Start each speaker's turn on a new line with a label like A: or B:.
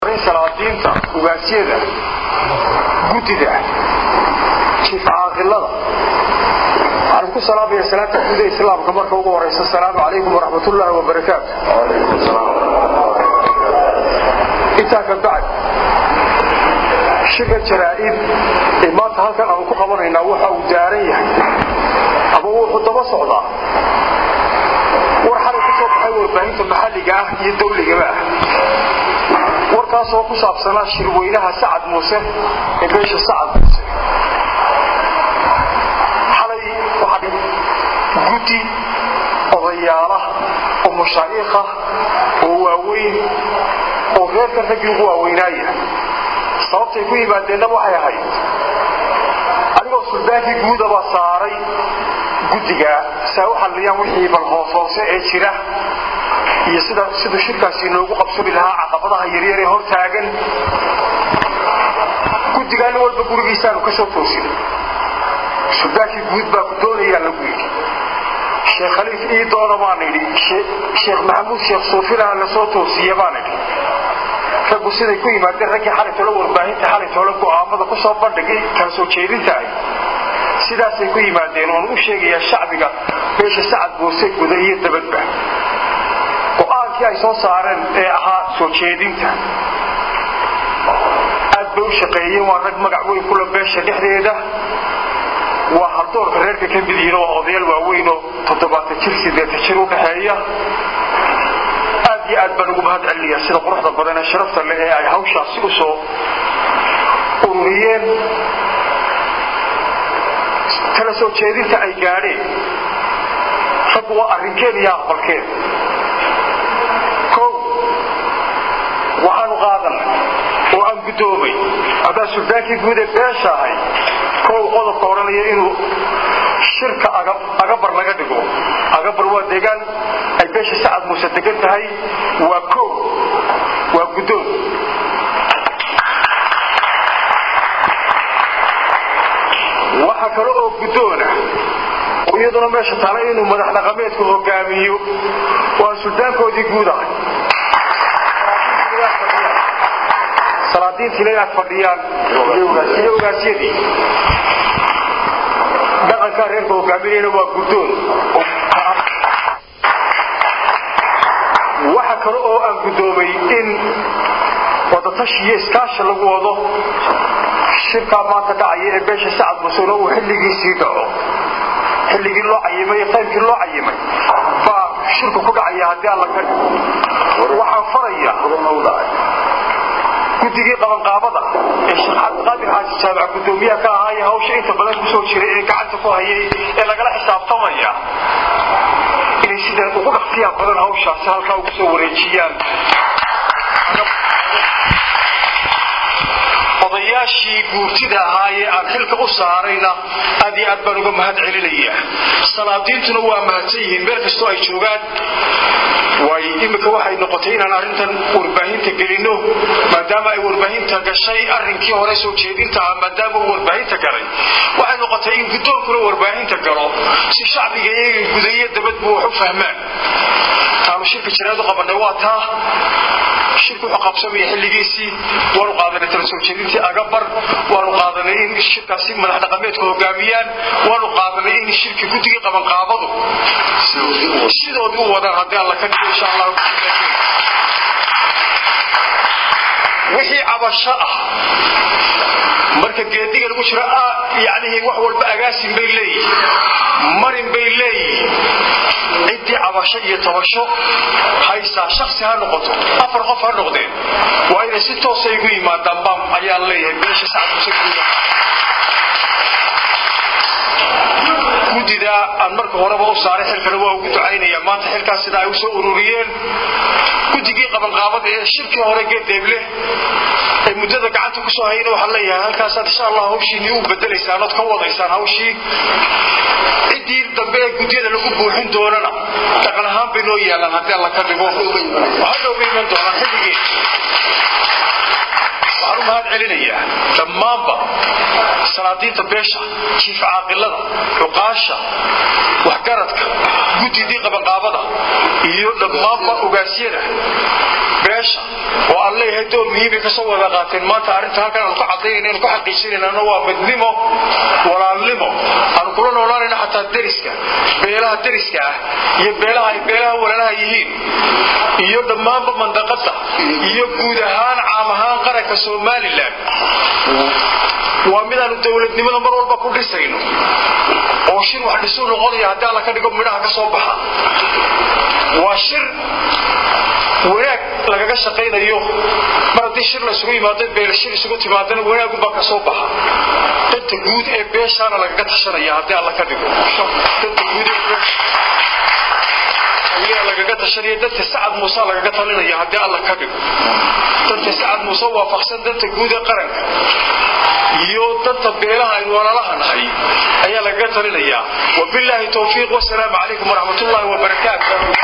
A: salaadiinta ugaasyada guddida jiif caaqilada waxaan ku salaamaya salaanta guuda islaamka marka ugu horaysa asalaamu calaykum waraxmatullaahi wabarakaatu intaa ka bacd shirka jaraa'id ee maanta halkan aanu ku qabanaynaa waxa uu daaran yahay ama wuxuu daba socdaa war xalay ku soo baxay warbaahinta maxalliga ah iyo dawligaba ah warkaasoo ku saabsanaa shirweynaha sacad muuse ee beesha sacad muuse xalay waxaa guddi odayaala oo mashaa'iikha oo waaweyn oo reerkan raggii ugu waaweynaaya sababtay ku yimaadeenna waxay ahayd adigoo suldaankii guudabaa saaray guddiga saa u xalliyaan wixii bal hooshoose ee jira iyo sida siduu shirkaasi inoogu qabsami lahaa caqabadaha yaryar ee hor taagan guddigaana walba gurigiisaanu ka soo toosinay suldaankii guud baa ku doonayaa lagu yidhi sheekh khaliif ii doona baana idhi sheekh maxamuud sheekh suufilaha la soo toosiye baana idhi raggu siday ku yimaadeen raggii xalaytoola warbaahinta xalaytoola go'aamada ku soo bandhigay kala soo jeedinta ahy sidaasay ku yimaadeen oon u sheegayaa shacbiga beesha sacad boose guda iyo dabadba go'aankii ay soo saareen ee ahaa soo jeedinta aad bay u shaqeeyeen waa rag magac weyn kula beesha dhexdeeda waa hardoorka reerka ka mid yihiin waa odayaal waaweynoo toddobaatan jir sideetan jir u dhaxeeya aad iyo aad baan ugu mahad celinayaa sida quruxda badan ee sharafta leh ee ay hawshaasi u soo ururiyeen kala soo jeedinta ay gaadheen raggu waa arrinkeen iyo aqbalkeen kow waxaanu qaadanay oo aan guddoomay haddaan suldaankii guud ee beesha ahay kow qodobka odhanaya inuu shirka agabar laga dhigo agabar waa deegaan ay beesha sacad muuse degan tahay waa kow waa guddoon waxa kale oo guddoona oo iyaduna meesha taala inuu madax dhaqameedku hogaamiyo waa suldaankoodii guud ahay salaadiintiina inaad fadhiyaan iyo ogaasyadii dhaqankaa reerka hogaaminayna waa guddoon waxa kale oo aan guddoomay in wadatashi iyo iskaasha lagu wado shirkaa maanta dhacaya ee beesha sacad musuna uu xilligiisii dhaco xilligii loo cayimay iyo qaybkii loo cayimay baa shirku ku dhacaya haddii alla ka waxaan faraya guddigii qabanqaabada ee sheekh cabdiqaadir xaaji jaamac guddoomiyaha ka ahaaye hawsha inta badan kusoo jiray ee gacanta ku hayay ee lagala xisaabtamaya inay sida ugu dhaqsiyaa badan hawshaasi halkaa ugu soo wareejiyaan odayaashii guurtida ahaayee aan xilka u saarayna aad iyo aad baan uga mahad celinaya salaadiintuna waa mahadsan yihiin meel kastoo ay joogaan waay iminka waxay noqotay inaan arrintan warbaahinta gelino maadaama ay warbaahinta gashay arrinkii hore soo jeedinta ah maadaama uu warbaahinta galay waxay noqotay in guddoonkuna warbaahinta galo si shacbiga iyaga gudayo dabadbu wax u fahmaan taanu shirka jiraadu qabanay waa taa shirku wuxuu qabsamaya xilligiisii waanu qaadanay tala soo jeedintii agabar waanu qaadanay in shirkaasi madax dhaqameedka hogaamiyaan waanu qaadanay in shirkii guddigii qabanqaabadu sidoodii u wadaan haddii alla ka dhigo insha allah wixii cabasho ah marka geediga lagu jiro yani wax walba agaasin bay leeyihin marin bay leeyihin ciddii cabasho iyo tabasho haysaa shaksi ha noqoto afar qof ha noqdeen waa inay si toosa igu yimaadaan bam ayaan leeyahay beesha sacad muse guuda guddida aan marka horeba u saaray xilkana waa ugu ducaynaya maanta xilkaas sida ay u soo ururiyeen guddigii qabanqaabada ee shirkii hore geedeeble ee muddada gacanta kusoo hayna waxaan leeyahay halkaasaad insha allah hawshiinii u bedelaysaan ood ka wadaysaan hawshii ciddii dambe ee gudyada lagu buuxin doonana dhaqan ahaan bay noo yaalaan haddii alla ka dhigo waxaa nooga iman doonaan xilligii waxaan u mahad celinayaa dhammaanba salaadiinta beesha jiif caaqilada cuqaasha waxgaradka guddidii qabanqaabada iyo dhammaanba ogaasyada beesha oo aan leeyahay door muhiimay kasoo wada qaateen maanta arrinta halkan aanu ka cadaynayna anu ka xaqiijinaynana waa midnimo walaalnimo aanu kula noolaanayna xataa deriska beelaha deriska ah iyo beelaha ay beelaha walaalaha yihiin iyo dhammaanba mandaqada iyo guud ahaan caam ahaan qaranka somalilan waa midaanu dowladnimada mar walba ku dhisayno oo shir wax dhisuu noqonaya haddii alla ka dhigo midhaha ka soo baxa waa shir wanaag lagaga shaqaynayo mar haddii shir laysugu yimaado beela shir isugu timaadana wanaagunbaa ka soo baxa danta guud ee beeshaana lagaga tashanaya haddii alla ka dhigo danta guud ee beesha ayaa lagaga tashanaya danta sacad muuse lagaga talinaya haddii alla ka dhigo danta sacad muuse waafaqsan danta guud ee qaranka iyo danta beelaha aynu walaalaha nahay ayaa lagaga talinayaa wabilaahi towfiiq wasalaamu calaykum waraxmat ullaahi wabarakaatu